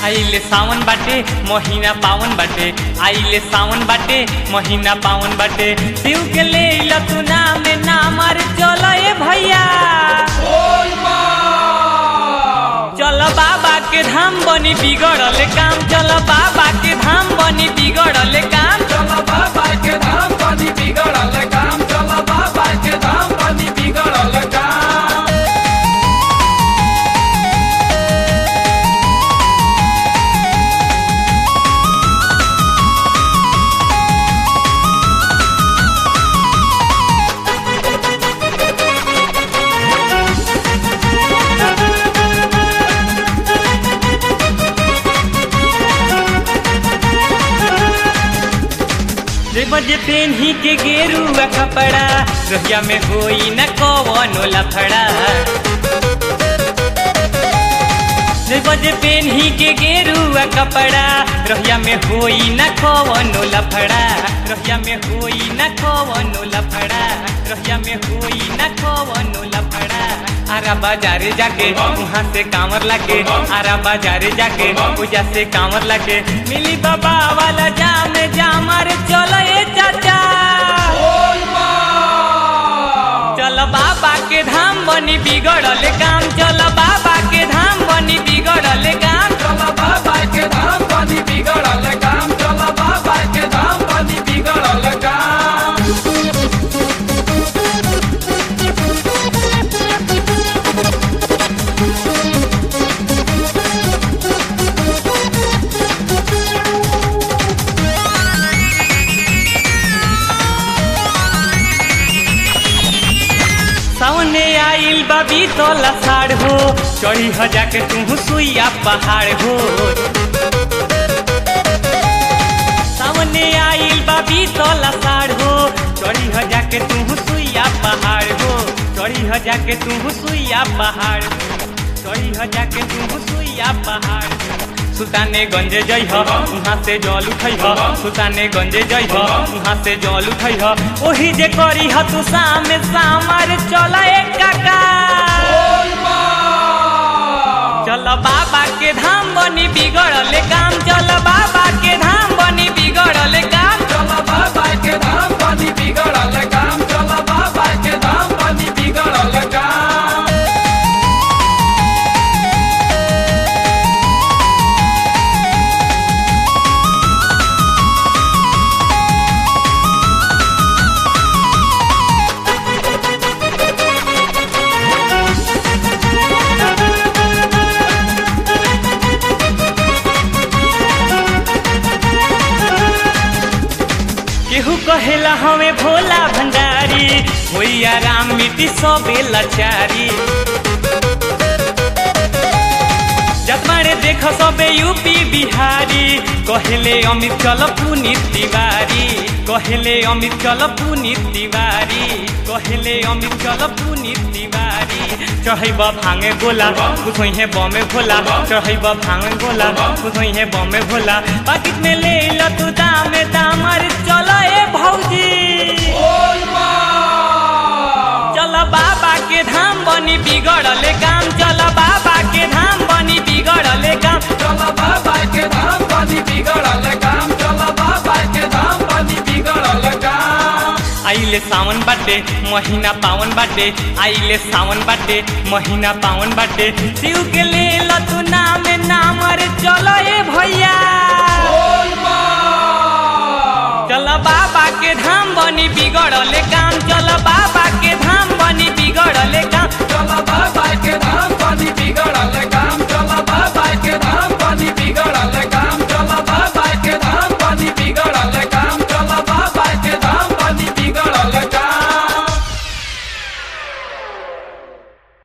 आइले सावन बाटे महीना पावन बाटे आइले सावन बाटे महीना पावन बाटे शिव के ले ला तू नाम नाम अरे चलो ए भैया चलो बाबा के धाम बनी बिगड़ल काम चलो बाबा के धाम बनी बिगड़ल काम चला बाबा के धाम बनी बिगड़ल काम चला बाबा के धाम बनी बिगड़ल काम जे बजे पेन्ही के गेरुआ कपड़ा रोहिया में होई न कवनो लफड़ा जे बजे पेन्ही के गेरुआ कपड़ा रोहिया में होई न कवनो लफड़ा रोहिया में होई न कवनो लफड़ा रोहिया में होई न कवनो लफड़ा आरा बाजारे जाके वहाँ से कांवर लाके आरा बाजारे जाके पूजा से कांवर लाके मिली बाबा वाला जाम जाम अरे चलो ए चाचा चल बाबा के धाम बनी बिगड़ल काम चल बाबा के धाम बनी बिगड़ल काम चला बाबा के धाम बनी बिगड़ल काम चला बाबा के धाम बनी बिगड़ल काम सामने आइल बाबी तोला साड़ हो चढ़ी ह जाके तू सुइया पहाड़ हो सामने आइल बाबी तोला साड़ हो चढ़ी ह जाके तू सुइया पहाड़ हो चढ़ी ह जाके तू सुइया पहाड़ हो चढ़ी ह जाके तू सुइया पहाड़ हो सुल्ताने गंजे जई ह वहाँ से जल उठई ह सुल्ताने गंजे जई ह वहाँ से जल उठई ह ओही जे करी ह तू सामे सामर चल एक काका चल बाबा के धाम बनी बिगड़ल काम चल बाबा के धाम बनी बिगड़ल काम चला बाबा के धाम बनी बिगड़ल काम चला बाबा के धाम बनी बिगड़ल काम केहू कहेला हमें भोला भंडारी होइया राम मिट्टी सबे लाचारी जतमारे देख सबे यूपी बिहारी कहेले अमित चल पुनीत तिवारी कहेले अमित चल पुनीत तिवारी कहेले अमित चल पुनीत तिवारी चढ़ैब भांगे गोला कुछ है बमे भोला चढ़ैब भांगे गोला कुछ है बमे भोला पाकिट में ले ल तू दामे दामर चल ए भौजी चल बाबा के धाम बनी बिगड़ल काम चल बाबा के धाम बनी बिगड़ल काम चला बाबा के धाम बनी बिगड़ल काम चला बाबा के धाम बनी बिगड़ल काम आइले सावन बाटे महीना पावन बाटे आइले सावन बाटे महीना पावन बाटे शिव के ले ल तू नाम नाम अरे चलो ए भैया चल बाबा के धाम बनी बिगड़ल काम चल बाबा